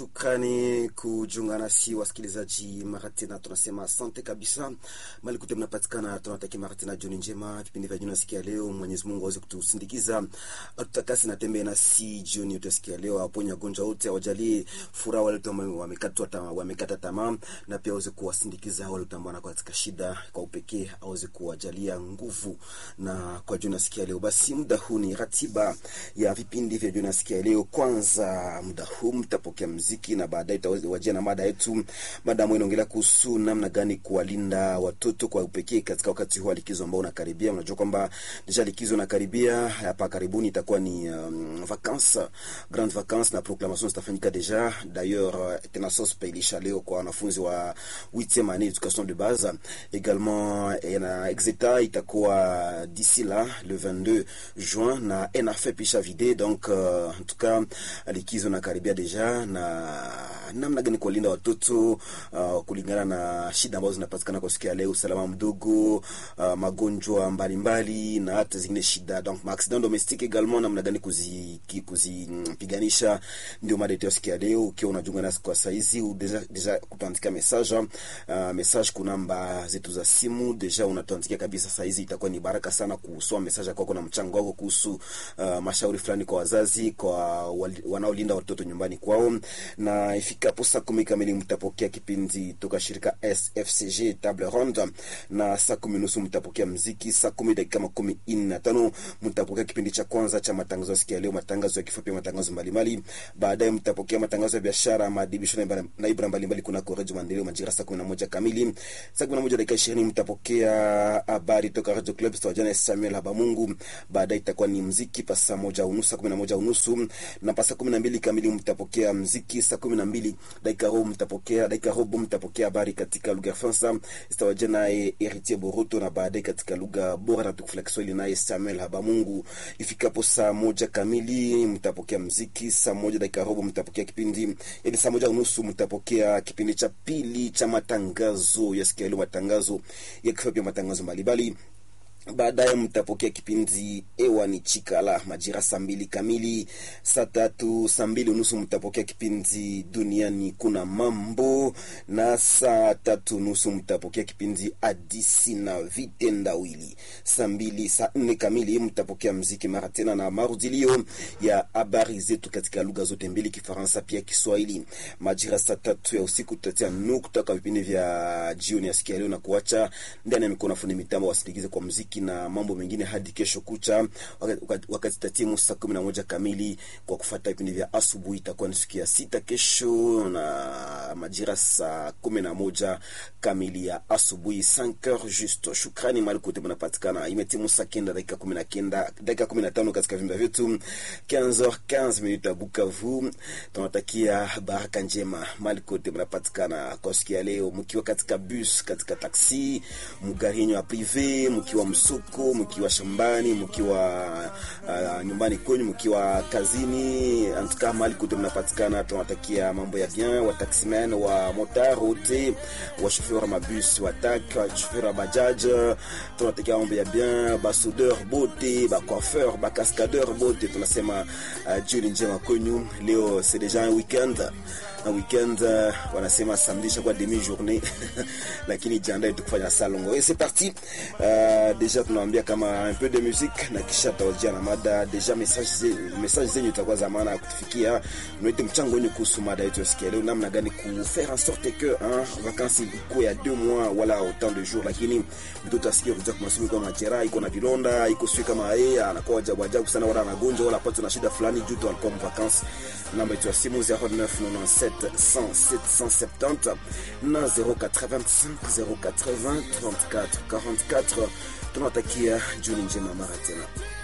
Shukrani kujiunga nasi wasikilizaji, mara tena tunasema asante kabisa mali kute mnapatikana. Tunatakia mara tena jioni njema, vipindi vya jioni nasikia leo. Mwenyezi Mungu aweze kutusindikiza, atutakasi na tembee nasi jioni utasikia leo, aponye wagonjwa wote, awajalie furaha wale ambao wamekatwa tamaa, wamekata tamaa, na pia aweze kuwasindikiza wale ambao wanakuwa katika shida kwa upekee, aweze kuwajalia nguvu. Na kwa jioni nasikia leo, basi muda huu ni ratiba ya vipindi vya jioni nasikia leo. Kwanza muda huu mtapokea mziki na baadaye tutawajia na mada yetu. Mada ambayo inaongelea kuhusu namna gani kuwalinda watoto kwa upekee katika wakati huu wa likizo ambao unakaribia. Unajua kwamba deja likizo unakaribia, hapa karibuni itakuwa ni um, vacances, grande vacances na proclamation zitafanyika deja. D'ailleurs tenassos pailisha leo kwa wanafunzi wa 8e année education de base également, na exeta itakuwa d'ici là le 22 juin na enafe pisha vide donc uh, en tout cas likizo nakaribia deja na namna gani kuwalinda watoto uh, kulingana na shida ambazo zinapatikana kwa siku ya leo, usalama mdogo, uh, magonjwa mbalimbali na hata zingine shida donc accident domestique également, namna gani kuzipiganisha, ndio mada yetu ya siku ya leo. Ukiwa unajiunga nasi kwa saizi deja, deja kutuandikia message uh, message kuna namba zetu za simu deja unatuandikia kabisa saizi, itakuwa ni baraka sana kusoma message kwako na mchango wako kuhusu uh, mashauri fulani kwa wazazi kwa wanaolinda watoto nyumbani kwao na ifikapo saa kumi kamili mtapokea kipindi toka shirika SFCG table ronde, na saa kumi nusu mtapokea mziki. Saa kumi dakika makumi nne na tano mtapokea kipindi cha kwanza cha matangazo ya sikia leo, matangazo ya kifupi, matangazo mbalimbali. Baadaye mtapokea matangazo ya biashara, maadibisho na ibra mbalimbali kunako redio Maendeleo majira saa kumi na moja kamili. Saa kumi na moja dakika ishirini mtapokea habari toka Radio Club stawajana Samuel Habamungu. Baadaye itakuwa ni mziki pa saa moja unusu, saa kumi na moja unusu na pa saa kumi na mbili kamili mtapokea mziki. Saa kumi na mbili dakika robo mtapokea dakika robo mtapokea habari katika lugha ya Fransa istawajia naye Heritier Boroto, na baadaye katika lugha bora na tukufu la Kiswahili naye Samuel Habamungu. Ifikapo saa moja kamili mtapokea mziki. Saa moja dakika robo mtapokea kipindi, yaani saa moja unusu mtapokea kipindi cha pili cha matangazo ya sikia leo, matangazo ya kifupi, matangazo mbalimbali baadaye mtapokea kipindi ewa ni chikala majira saa mbili kamili. Saa tatu saa mbili unusu mtapokea kipindi duniani kuna mambo, na saa tatu nusu mtapokea kipindi adisi na vitendawili. Saa mbili saa nne kamili mtapokea mziki mara tena na marudilio ya habari zetu katika lugha zote mbili, Kifaransa pia Kiswahili. Majira saa tatu ya usiku tutatia nukta kwa vipindi vya jioni ya sikia leo na kuacha ndani ya mikono fundi mitambo wasindikize kwa mziki na mambo mengine hadi kesho kucha, wakati tatimu saa kumi na moja kamili kwa kufuata vipindi vya asubuhi. Itakuwa ni siku ya sita kesho na majira saa kumi na moja kamili ya asubuhi 5h juste. Shukrani mali kote mnapatikana. Imetimu saa kenda dakika kumi na kenda dakika kumi na tano katika vimba vyetu 15h15 minutes ya Bukavu. Tunatakia baraka njema mali kote mnapatikana kwa siku ya leo, mkiwa katika bus, katika taksi, mgari ya prive, mkiwa msuko, mkiwa shambani, mkiwa uh, nyumbani kwenu, mkiwa kazini, antuka mali kote mnapatikana, tunatakia mambo ya bien. Wa taximen, wa motar wote, wa chauffeur wa mabus, wa tak, wa chauffeur wa bajaj, tunatakia mambo ya bien. Ba soudeur bote, ba coiffeur, ba cascadeur bote, tunasema uh, jioni njema kwenu. Leo c'est déjà un weekend na weekend uh, wanasema samedi chaque demi journée lakini jiandae tukufanya salongo. Et c'est parti uh, deja tunawaambia kama un peu de musique na kisha tawajia na mada. Deja message message zenyu itakuwa za maana ya kutufikia, mnaite mchango wenu kuhusu mada yetu ya leo, namna gani ku faire en sorte que hein, vacances iko ya deux mois wala autant de jours, lakini mtoto asikie kuja kwa masomo kwa majeraha, iko na vilonda, iko sio kama yeye anakuwa ajabu ajabu sana, wala anagonjwa wala pata na shida fulani juu tu alikuwa vacances. Namba yetu ya simu 0997 100 770 na 085 080 34 44. Tunawatakia jioni njema mara tena.